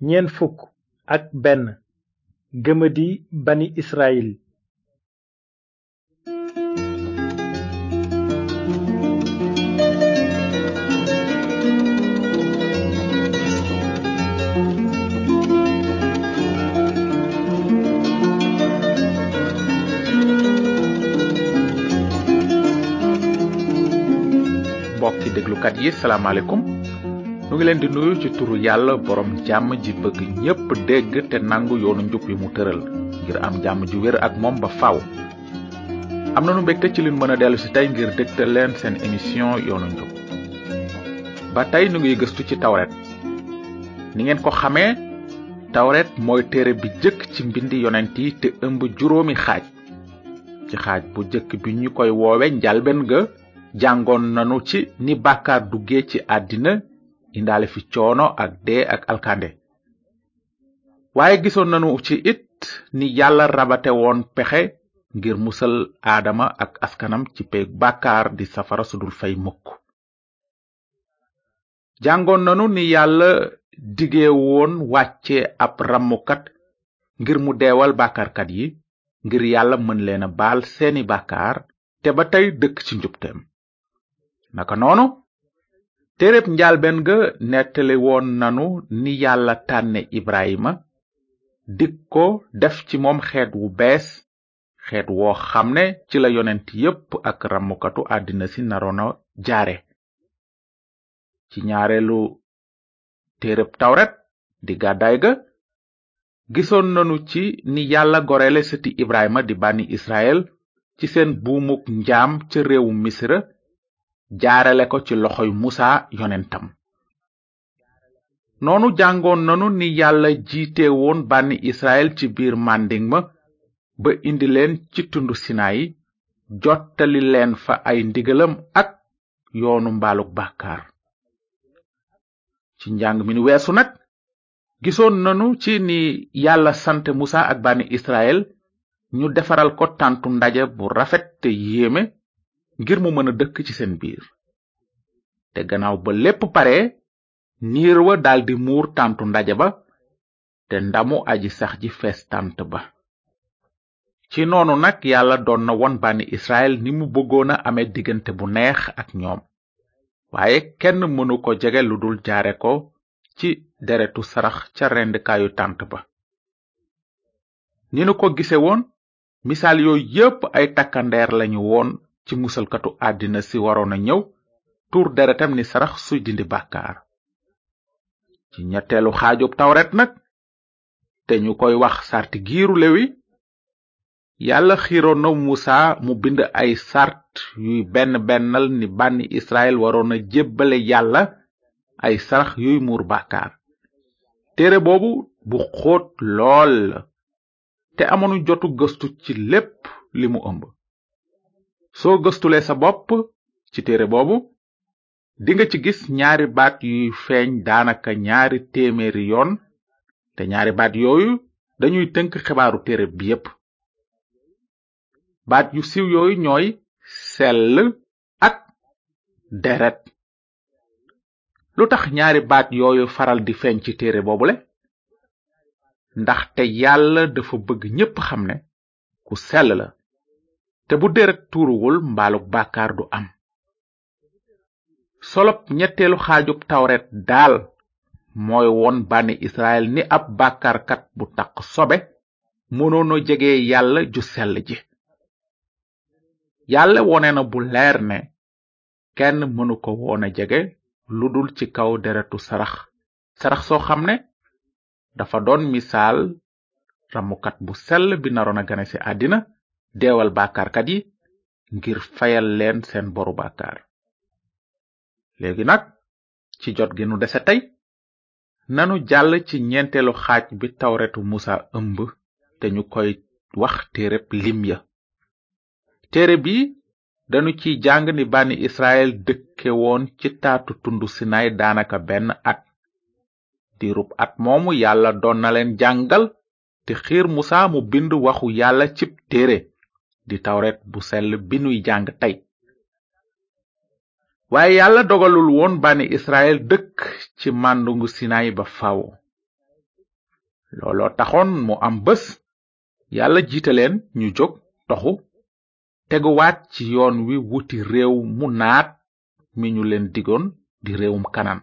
ñeent fukk ak benn gëmadi bani israyil mbokki déglukat yi salaamaaleykum nu ngi leen di nuyu ci turu yàlla borom jàmm ji bëgg ñépp dégg te nangu yoonu njub yi mu tëral ngir am jàmm ju wér ak moom ba faaw am nanu mbégte ci liñ mën a dellu si tey ngir dégtal leen seen émission yoonu njub ba tey nu ngi gëstu ci tawret ni ngeen ko xamee tawret mooy téere bi jëkk ci mbindi yonent yi te ëmb juróomi xaaj ci xaaj bu jëkk bi ñu koy woowe njalben ga jàngoon nanu ci ni bàkkaar duggee ci àddina indaale fi coono ak dee ak alkande waaye gisoon nanu ci it ni yàlla rabate woon pexe ngir musal aadama ak askanam ci peeg bàkkaar di safara sudul fay mukk jàngoon nanu ni yàlla dige woon wàcce ab rammukat ngir mu deewal bàkkaarkat yi ngir yàlla mën leen a baal seeni bàkkaar te ba tey dëkk ci njubteem naka noonu téereb njaalbeen ga nettali woon nanu ni yàlla tànne ibrahima dik ko def ci moom xeet wu bees xeet woo xam ne ci la yonent yépp ak rammukatu àddina si naroona jaare ci ñaareelu téereb tawret di gàddaay ga gisoon nanu ci ni yàlla gorele sëti ibrahima di bànni israel ci seen buumuk njaam ca réewu misra jaarale ko ci loxoy musa yonentam noonu jàngoon nanu ni yàlla jiite woon bànni israel ci biir mànding ma ba indi leen ci tundu sinayi jottali leen fa ay ndigalam ak yoonu mbaaluk bàkkaar ci njàng mi nu weesu nag gisoon nanu ci ni yàlla sant musa ak bànni israel ñu defaral ko tàntu ndaje bu rafet te yéeme ngir mu mën a dëkk ci seen biir te gannaaw ba lépp pare niir wa daldi muur tàntu ndaje ba te ndamu aji sax ji fees tànt ba ci noonu nag yàlla doon na won bànni israel ni mu bëggoon a amee diggante bu neex ak ñoom waaye kenn mënu ko jege lu dul jaare ko ci deretu sarax ca rendkaayu tànt ba ni nu ko gise woon misaal yooyu yépp ay takkandeer lañu woon ci musalkatu àddina si waroon a ñëw tuur deretam ni sarax suy dindi bàkkaar ci ñetteelu xaajub tawret nag te ñu koy wax sarti giiru lewi yàlla xiiroon na musa mu bind ay sart yuy benn bennal ni bànni israel waroon a jébbale yàlla ay sarax yuy muur bàkkaar téere boobu bu xóot lool la te amoonu jotu gëstu ci lépp li mu ëmb soo gëstulee sa bopp ci téere boobu dinga ci gis ñaari baat yuy feeñ daanaka ñaari téeméeri yoon te ñaari baat yooyu dañuy tënk xibaaru téere bi yépp baat yu siiw yooyu ñooy sell ak deret lu tax ñaari baat yooyu faral di feeñ ci téere boobule ndaxte yàlla dafa bëgg ñépp xam ne ku sell la te bu deret tuuruwul mbaaluk bàkkaar du am solop ñetteelu xaajub tawret daal mooy won bànni israel ni ab bàkkaarkat bu taq sobe mënoona jege yàlla ju sell ji yàlla wone na bu leer ne kenn mënu ko woona jege lu dul ci kaw deretu sarax sarax soo xam ne dafa doon misaal ramukat bu sell bi naroon a gane ci àddina deewal bàkkaarkat yi ngir fayal leen seen boru bàkkaar léegi nag ci jot gi nu dese tey nanu jàll ci ñeenteelu xaaj bi tawretu musa ëmb te ñu koy wax téereb lim ya téere bi danu ciy jàng ni bànni israel dëkke woon ci taatu tundu sinaay daanaka benn at diirub at moomu yàlla doon na leen jàngal te xiir musa mu bind waxu yàlla cib téere di tawret bu sell bi nuy jàng tey waaye yàlla dogalul woon bànni israel dëkk ci màndungu sinaay ba faw looloo taxoon mu am bés yàlla jiite leen ñu jóg toxu teguwaat ci yoon wi wuti réew mu naat mi ñu leen digoon di réewum kanaan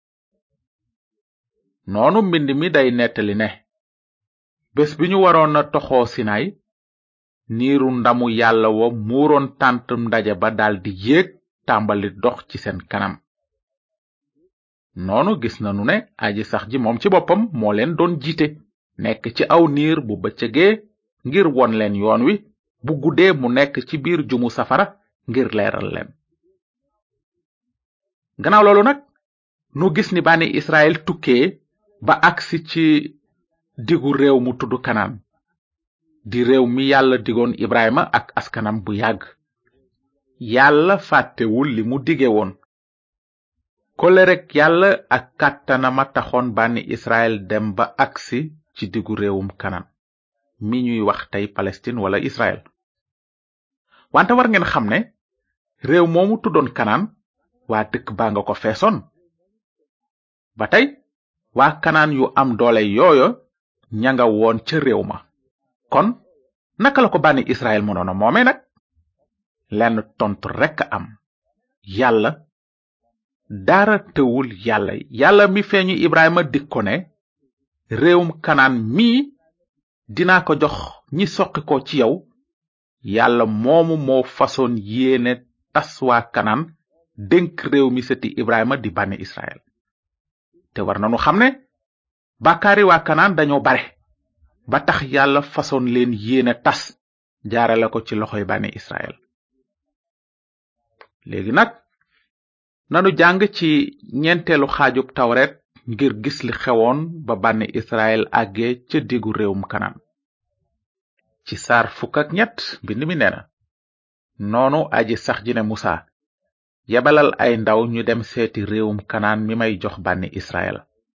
noonu mbind mi day nettali ne bés bi ñu waroon a toxoo sinay niiru ndamu yàlla wa muuroon tàntum ndaje ba daldi yéeg tàmbali dox ci seen kanam noonu gis nanu ne aji sax ji moom ci boppam moo leen doon jiite nekk ci aw niir bu bëccëgee ngir won leen yoon wi bu guddee mu nekk ci biir jumu safara ngir leeral leen gannaaw loolu nag nu gis ni bànni israel tukkee ba agsi ci digu réew mu tudd kanaan di réew mi yàlla digoon ibrahima ak askanam bu yàgg yàlla fàttewul li mu dige woon kolerek yàlla ak kàttanama taxoon bànni israel dem ba agsi ci digu réewum kanaan mi ñuy wax tey palestine wala israel wante war ngeen xam ne réew moomu tuddoon kanaan waa dëkk baa nga ko feesoon ba tey waa kanaan yu am doole yooyo ña nga woon ca réew ma kon naka la ko bànni israel mënoon a moome nag lenn tontu rekk am yàlla dara tëwul yàlla yàlla mi feeñu ibrahima dik ko ne réewum kanaan mii dinaa ko jox ñi soqi ko ci yow yàlla moomu moo fasoon yéene tas waa kanaan dénk réew mi sëti ibrahima di bànni israel te war nanu xam ne bàkkaari waa kanaan dañoo bare ba tax yàlla fasoon leen yéene tas jaarale ko ci loxoy bànni israel léegi nag nanu jàng ci ñeenteelu xaajub tawret ngir gis li xewoon ba bànni israel àgge ca diggu réewum kanaan ci saar fukk ak ñett mbind mi neena noonu aji sax ji ne musa yebalal ay ndaw ñu dem seeti réewum kanaan mi may jox bànni israel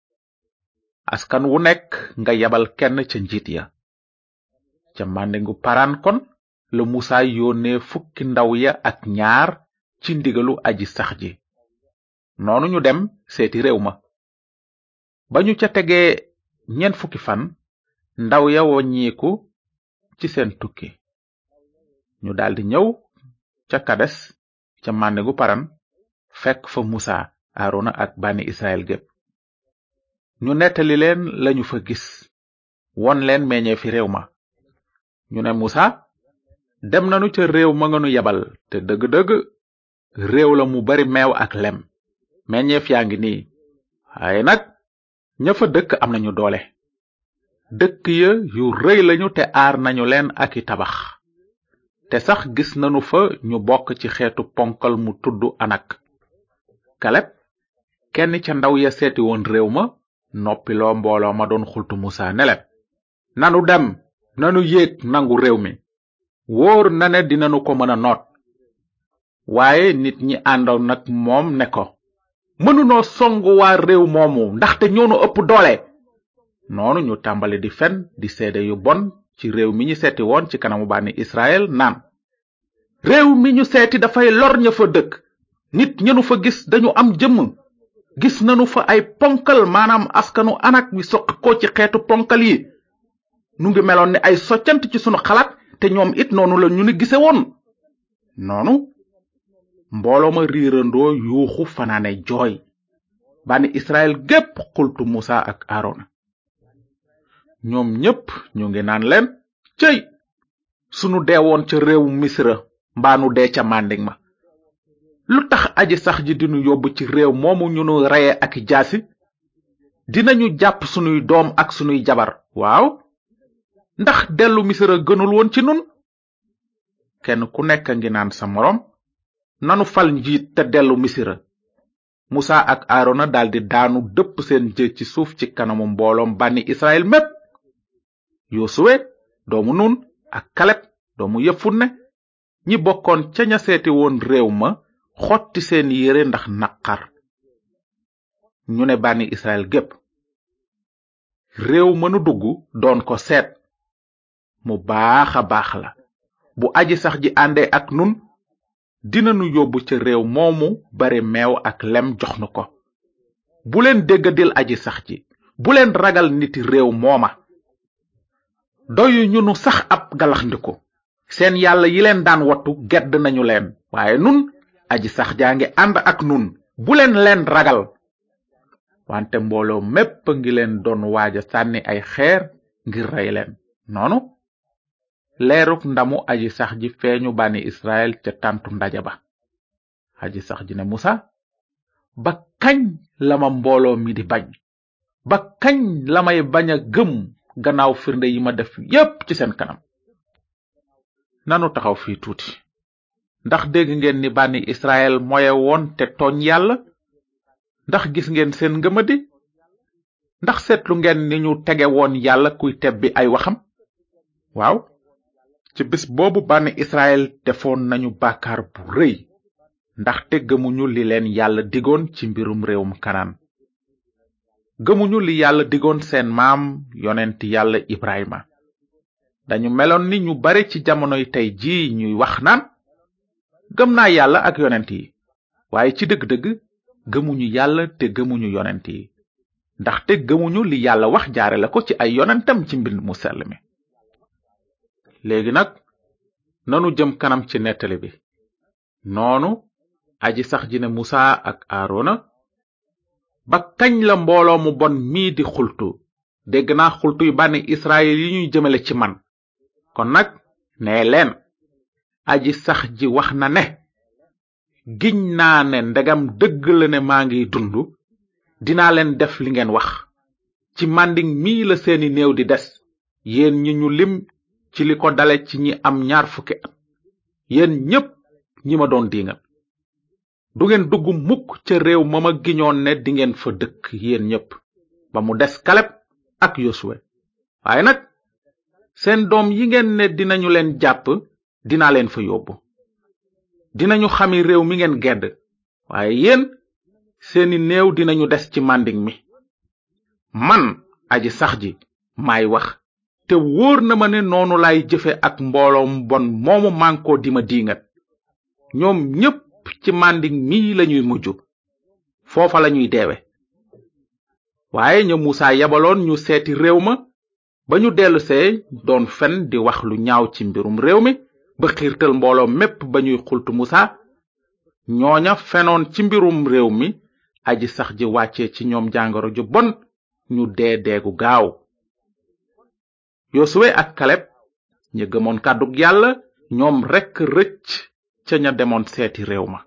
askan wu nekk nga yebal kenn ca njiit ya ca màndingu paraan kon la musa yónnee fukki ndaw ya ak ñaar ci ndigalu aji sax ji noonu ñu dem seeti réew ma ba ñu ca tegee ñeent fukki fan ndaw ya woññiku ci seen tukki ñu daldi ñëw ca kades ca màndingu paran fekk fa musa aarona ak bànni israel gépp ñu nettali leen lañu fa gis won leen meññee fi réew ma ñu ne musa dem nanu ca réew ma nga nu yebal te dëgg-dëgg réew la mu bari meew ak lem meññeef yaa ngi nii waaye nag ña fa dëkk am nañu doole dëkk ya yu rëy lañu te aar nañu leen ak i tabax te sax gis nanu fa ñu bokk ci xeetu ponkal mu tudd anak kaleb kenn ca ndaw ya seeti woon réew ma noppiloo mbooloo ma doon xultu musa ne leen nanu dem nanu yéeg nangu réew mi wóor na ne dinanu ko mën a noot waaye nit ñi àndoon nag moom ne ko mënunoo songu waa réew moomu ndaxte ñoonu ëpp doole noonu ñu tàmbali di fen di seede yu bon ci réew mi ñu seeti woon ci kanamu bànni israel naan réew mi ñu seeti dafay lor ña fa dëkk nit ñenu fa gis dañu am jëmm gis nanu fa ay ponkal maanaam askanu anak wi soq ko ci xeetu ponkal yi nu ngi meloon ni ay soccant ci sunu xalaat te ñoom it noonu la ñu ni gise woon noonu mbooloo ma riirandoo yuuxu fanaane jooy bànni israel gépp xultu musa ak aarona ñoom ñépp ñu ngi naan leen cëy sunu deewoon ca réewu misra mbaa nu dee ca mànding ma lu tax aji sax ji dinu yóbbu ci réew moomu ñu nu reye ak jaasi dinañu jàpp sunuy doom ak sunuy jabar waaw ndax dellu misra gënul woon ci nun kenn ku nekk ngi naan sa moroom nanu fal njiit te dellu misira musa ak aarona daldi daanu dëpp seen jë ci suuf ci kanamu mbooloom bànni israel mépp yosuwe doomu nun ak kaleb doomu yefunne ñi bokkoon ca ña seeti woon réew ma xotti seen yére ndax naqar ñu ne bànni israel gépp réew mënu dugg doon ko seet mu baaxa baax la bu aji sax ji àndee ak nun dinanu yóbbu ca réew moomu bare meew ak lem jox nu ko bu leen déggadil aji sax ji bu leen ragal niti réew mooma doyu ñu nu sax ab galaxndiku seen yàlla yi leen daan wattu gedd nañu leen waaye nun aji sax jaa ngi ànd ak nun bu leen leen ragal wante mbooloo mépp ngi leen doon waaja sànni ay xeer ngir rey leen noonu leeruk ndamu aji sax ji feeñu bànni israel ca tàntu ndaja ba aji sax ji ne musa ba kañ la ma mbooloo mi di bañ ba kañ la may bañ a gëm gannaaw firnde yi ma def yépp ci seen kanam nanu taxaw fii tuuti ndax dégg ngeen ni bànni israel moye woon te tooñ yàlla ndax gis ngeen seen ngëmadi ndax seetlu ngeen ni ñu tege woon yàlla kuy tebbi ay waxam waaw ci bis boobu bànni israel defoon nañu bàkkaar bu rëy ndaxte gëmuñu li leen yàlla digoon ci mbirum réewum kanaan gëmuñu li yàlla digoon seen maam yonent yàlla ibrahima dañu meloon ni ñu bare ci jamonoy tey ji ñuy wax naan gëm naa yàlla ak yonent yi waaye ci dëgg-dëgg gëmuñu yàlla te gëmuñu yonent yi ndaxte gëmuñu li yàlla wax jaare la ko ci ay yonentam ci mbind mu sell mi léegi nag nanu jëm kanam ci nettali bi noonu aji sax ji ne musa ak aarona ba kañ la mbooloo mu bon mii di xultu dégg naa xultu yu bànni israel yi ñuy jëmale ci man kon nag nee leen aji sax ji wax na ne giñ naa ne ndegam dëgg la ne maa ngi dund dinaa leen def li ngeen wax ci mànding mii la seeni néew di des yéen ñi ñu lim ci li ko dale ci ñi am ñaar fukki at yéen ñépp ñi ma doon diingal du ngeen dugg mukk ca réew ma ma giñoon ne dingeen fa dëkk yéen ñépp ba mu des kaleb ak yosuwe waaye nag seen doom yi ngeen ne dinañu leen jàpp dinaa leen fa yóbbu dinañu xami réew mi ngeen gedd waaye yéen seeni néew dinañu des ci mànding mi man aji sax ji maay wax te wóor na ma ne noonu lay jëfe ak mbooloom bon moomu mànkoo di ma diingat ñoom ñépp ci mànding mi lañuy mujj foofa lañuy deewe waaye ña muusa yabaloon ñu seeti réew ma ba ñu dellusee doon fen di wax lu ñaaw ci mbirum réew mi ba xiirtal mbooloo mépp ba ñuy xultu musa ñooña fenoon ci mbirum réew mi aji sax ji wàccee ci ñoom jàngoro ju bon ñu dee deegu gaaw yosuwe ak kaleb ña gëmoon kàddug yàlla ñoom rekk rëcc ca ña demoon seeti réew ma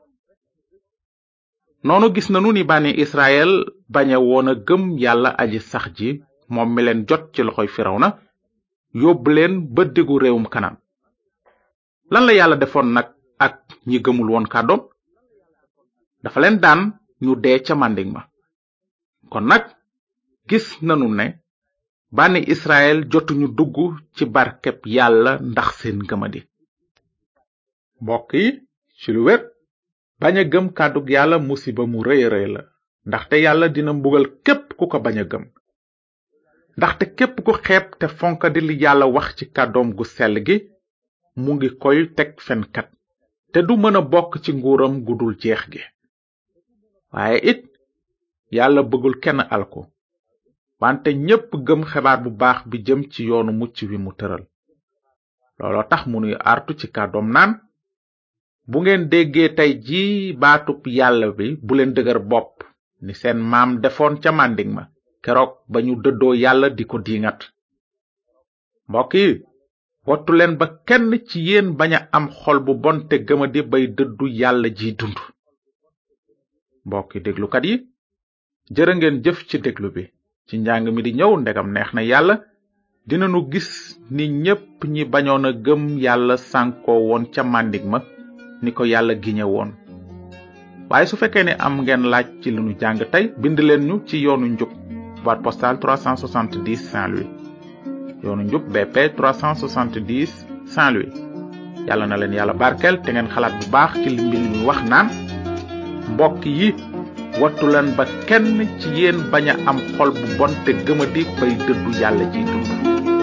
noonu gis nanu ni bànni israel bañe woon a gëm yàlla aji sax ji moom mi leen jot ci loxoy firawna yóbbu leen ba diggu réewum kanaan lan la yàlla defoon nag ak ñi gëmul woon kàddoom dafa leen daan ñu dee ca mànding ma kon nag gis nanu ne bànni israel jotuñu dugg ci barkeb yàlla ndax seen gëmadi mbokk yi ci lu wér bañ a gëm kàddug yàlla musiba mu rëy rëy la ndaxte yàlla dina mbugal képp ku ko bañ a gëm ndaxte képp ku xeeb te fonkadi li yàlla wax ci kàddoom gu sell gi mu ngi koy teg fenkat te du mën a bokk ci nguuram gu dul jeex gi waaye it yàlla bëggul kenn alku wante ñépp gëm xibaar bu baax bi jëm ci yoonu mucc wi mu tëral looloo tax mu nuy artu ci kàddoom naan bu ngeen déggee tey ji baatub yàlla bi bu leen dëgër bopp ni seen maam defoon ca mànding ma keroog ba ñu dëddoo yàlla di ko diingat mbokk yi wattu leen ba kenn ci yéen bañ a am xol bu bon te gëmadi bay dëddu yàlla ji dund mbokki déglukat yi jërë ngeen jëf ci déglu bi ci njàng mi di ñëw ndegam neex na yàlla dinanu gis ni ñépp ñi bañoon a gëm yàlla sànkoo woon ca màndig ma ni ko yàlla giñe woon waaye su fekkee ne am ngeen laaj ci li nu jàng tey bind leen ñu ci yoonu njub boîte postale 370 Saint-Louis yoonu njub BP 370 Saint-Louis yàlla na leen yàlla barkeel te ngeen xalaat bu baax ci li mbind mi wax naan mbokk yi wattu leen ba kenn ci yéen bañ a am xol bu bon te gëmadi bay dëddu yàlla ji dund